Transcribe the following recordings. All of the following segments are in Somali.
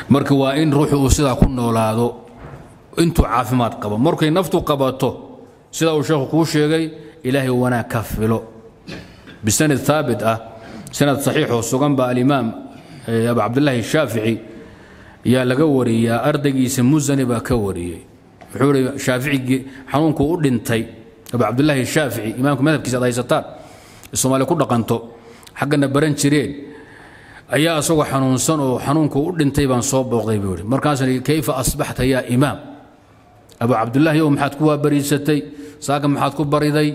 marka waa in ruuxu uu sidaa ku noolaado intuu caafimaad qabo markay naftu qabato sida uu sheekhu kuu sheegay ilaahay wanaag ka filo bisanad haabit ah sanad saxiixoo sugan baa alimaam abu cabdillaahi shaafici yaa laga wariyaa ardaygiisa musani baa ka wariyey wuxuu ihi shaaficigii xanuunkuu u dhintay abu cabdillaahi shaafici imaamka madhabkiisa ad haysataan soomaali ku dhaqanto xaggana baran jireen ayaa asagoo xanuunsan oo xanuunkuu u dhintay baan soo booqday buu ihi markaasaan ihi kayfa asbaxta yaa imaam abu cabdillaahi ow maxaad ku waabariisatay saaka maxaad ku bariday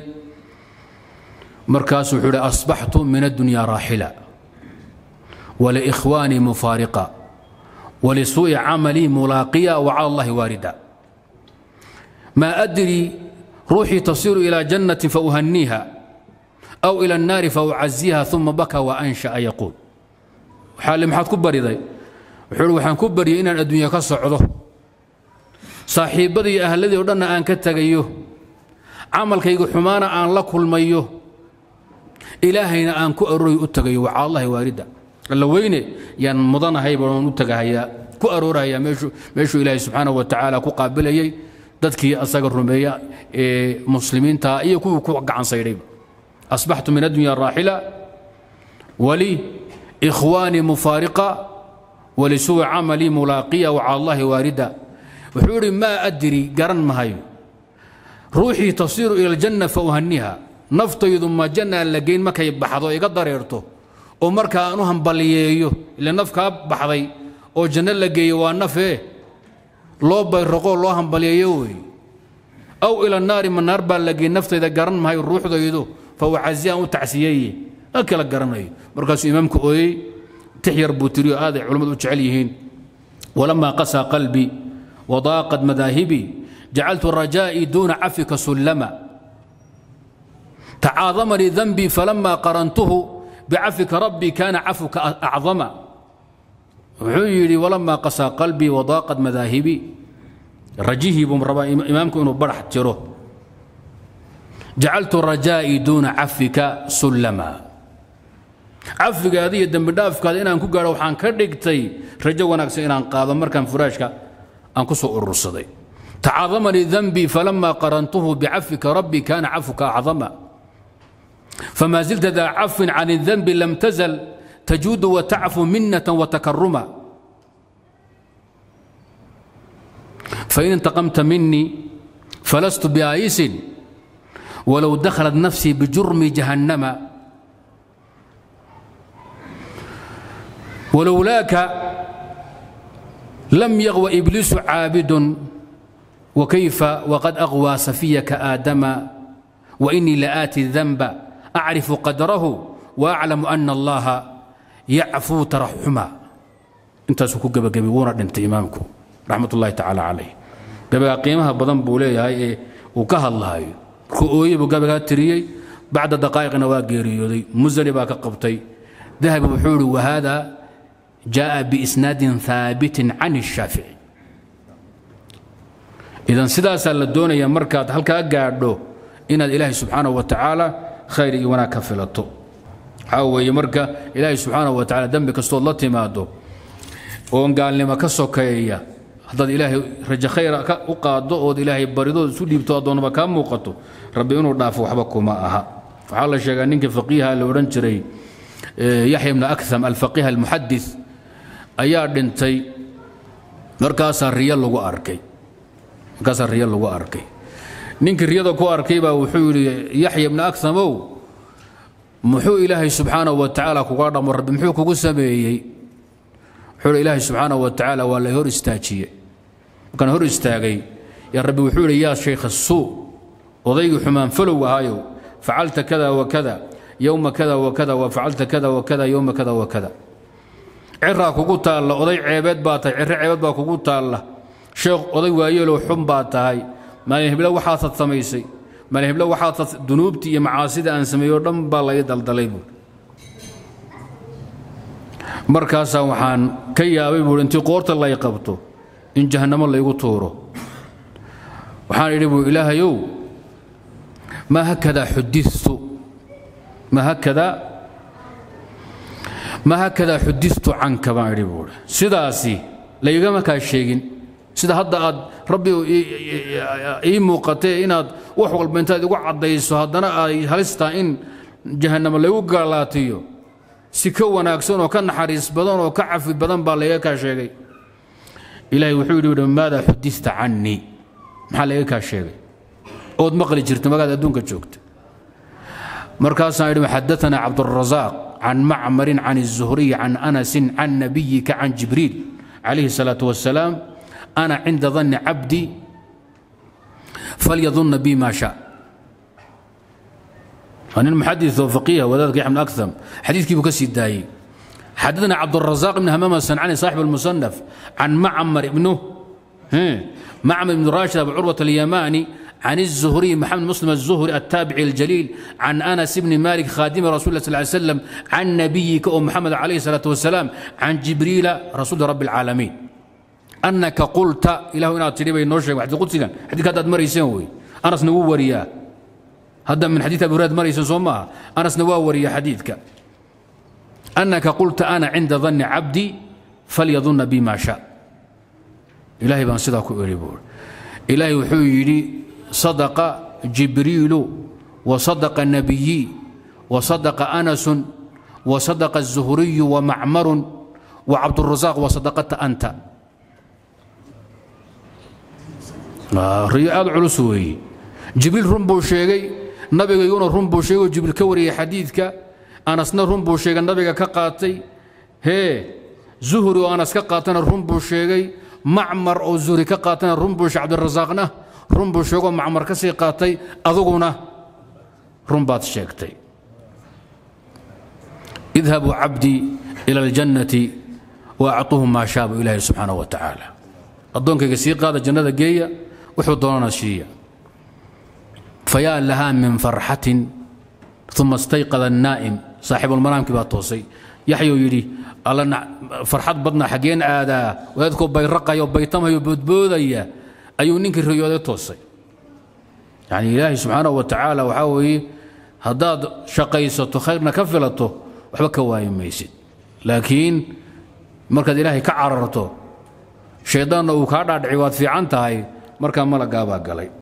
markaasuu wuxuu ihi asbaxtu min addunyaa raaxila waliikhwaanii mufaariqa walisuu'i camalii mulaaqiya wacala allahi waarida maa adrii ruuxii tasiiru ilaa jannatin fauhaniiha aw ila annaari faucaziha uma baka waansha'a yaquul xaali maxaad ku bariday wuxuu ihi waxaan ku baryay inaan adduunya ka socdo saaxiibbadii iyo ahladii o dhanna aan ka tegayo camalkayga xumaana aan la kulmayo ilaahayna aan ku arooray u tagayo wacala allahi waarida alla weyne yaan mudanahay baan u tagahayaa ku aroorhayaa meeshuu ilaahay subxaanahu wa tacaala ku qaabilayay dadkii asaga rumeeya ee muslimiinta iyo kuwii ku gacan saydhayba asbaxtu min addunya raaxila wali ikhwaanii mufaariqa walisuu'i camalii mulaaqiya wacala allahi waarida wuxuu idhi maa adri garan mahayo ruuxii tasiiru ila aljanna fa uhaniha naftaydu ma jannaa la geyn markay baxdo iga dareerto oo marka aan u hambaliyeeyo ila naf kaa baxday oo janno la geeyo waa nafee loo bayraqoo loo hambaliyeeyo wey aw ila naari ma naar baa la geyn naftayda garan mahayo ruuxdaydu fa ucaziyaan u tacsiyeeye ma kala garanayo markaasuu imaamku ooyey tix yar buu tiriyo aaday culammadu u jecel yihiin walamaa qasaa qalbii wadaaqad madaahibii jacaltu rajaa'ii duuna cafika sullama tacaadamanii danbii falama qarantuhu bicafika rabbii kaana cafuka acdama wuxuu yidhi walamaa qasaa qalbii wadaaqad madaahibii rajihii buu rabaa imaamku inuu barax jiro jacaltu rajaa'ii duuna cafika sullama cafigaada iyo dembidhaafkaada inaan ku gaadho waxaan ka dhigtay rajo wanaagsan inaan qaado markaan furaashka aan ku soo urursaday tacaadamanii danbii falama qarantuhu bicafika rabbii kaana cafuka acdama فما زلت ذا عفو عن الذنب لم تزل تجود وتعفو منة وتكرما فإن انتقمت مني فلست بآيس ولو دخلت نفسي بجرم جهنم ولولاك لم يغو إبليس عابد وكيف وقد أغوى سفيك آدم وإني لآتي الذنب أعرف قدره وأعلم أن الله يعفو ترحما انت سكو قبا قبي ونا دنت إمامكم رحمة الله تعالى عليه قبا قيمها بدن بولي هاي وكها الله هاي كؤوي بقبا تريي بعد دقائق نواقيري مزري باك قبطي ذهب بحور وهذا جاء بإسناد ثابت عن الشافعي إذا سداسا للدونية مركات هل كأقعدو إن الإله سبحانه وتعالى khayr iyo wanaag ka filato waxaa weeye marka ilaahay subxaanahu wa tacala dembi kastood la timaado oon gaalnimo ka sokeeya haddaad ilaahay rajo khayra u qaado ood ilaahay baridood isu dhiibto addoonnaba kaa muuqato rabbi inuu dhaafo waxba kuma aha waxaa la sheegaa ninka faqiiha la odhan jiray yaxya ibna akham alfaqiih almuxadis ayaa dhintay markaasaa riyo lagu arkay markaasaa riyo lagu arkay ninkii riyada ku arkay baa wuxuu yidhi yaxya ibna akhamow muxuu ilaahay subxaanahu wa tacaala kuga dhamo rabbi muxuu kugu sameeyey wuxuu yidhi ilaahay subxaanahu wa tacaala waa la hor istaajiyey markaan hor istaagay yaa rabbi wuxuu yidhi yaa shaykha suu odaygii xumaan falow ahaayow facalta kada wa kada yowma kada wa kada wa facalta kada wa kada yowma kada wa kada ciraa kugu taalla oday ceebeed baa tahay cirro ceebeed baa kugu taalla sheekh oday waayeelow xun baa tahay maalin heblo waxaasad samaysay maalin heblo waxaasad dunuubtii iyo macaasida aan sameeyo dhan baa laga daldalay buuri markaasaa waxaan ka yaabay buuri intii qoorta lay qabto in jahannamo laygu tuuro waxaan idhi buuri ilaahayow maa hakadaa xuditu maa hakadaa maa hakadaa xuditu canka baan idhi buuri sidaasi laygama kaa sheegin sida hadda aad rabbi ii muuqatee inaad wax walba intaad igu caddayso haddana ay halistaa in jahannamo laygu gaalaatiyo si ka wanaagsan oo ka naxariis badan oo ka cafi badan baa layga kaa sheegay ilaahay wuxuu yidhi maada xudita cannii maxaa layga kaa sheegay ood maqli jirta magaad adduunka joogta markaasaan idhi xadaana cabdurasaaq can macmarin can الzuhriy can anasin can nabiyika can jibriil calayhi الsalaaة wasalaam ana cinda danni cabdi falyadunna bi ma sha waa nin muxadis oo faqiiha wadaadka yaxmed aktham xadiidkii buu ka sii daayey xadaثna cabdالرaزاq بn hamam الsancani صاxib الmusanaf can macmar ibnu macmar ibn rashid abu curwaة اليamani عن الزهري محمد مسلم الزهري التابعي الجليل عن أنس بن مالك خادم رسول الله صلى الله عليه وسلم عن نبيك أم محمد عليه الصلاة والسلام عن جبريل رسول رب العالمين أنك قلت إله إنا تريبا ينوشك حديث قدسك حديث هذا مريسين وي أنس نوو وريا هذا من حديث أبي هريرة مريسين صومها أنس نوو وريا حديثك أنك قلت أنا عند ظن عبدي فليظن بي ما شاء إلهي بان صدق أريبور إلهي وحي صدق جبريل وصدق النبي وصدق أنس وصدق الزهري ومعمر وعبد الرزاق وصدقت أنت رياض علسوي جبريل رنبو شيغي نبي يقول رنبو شيغي جبريل كوري حديثك أنسنا رنبو شيغي النبي كقاتي هي زهري وأنس كقاتنا رنبو شيغي معمر أو زهري كقاتنا رنبو عبد الرزاقنا run buu sheegoo macmar ka sii qaatay aduguna run baad sheegtay idhabuu cabdii ila aljannati wa acuuhu maa shaaba ilaahi subxaanahu wa tacaala addoonkayga sii qaada jannada geeya wuxuu doonana siiya fayaa lahaa min farxatin uma istayqada annaa'im saaxibulmanaamkii baa toosay yaxyuu yidhi alla farxad badna xaggeen aadaa wadaadkoo bayraqayo baytamayo boodboodaya ayuu ninkii riyooday toosay yani ilaahay subxaanahu wa tacaala waxaa weeye haddaad shaqaysato khayrna ka filato waxba ka waayi maysid laakiin markaad ilaahay ka cararto shayddaanna uu kaa dhaadhici waad fiican tahay markaa malagaabaa galay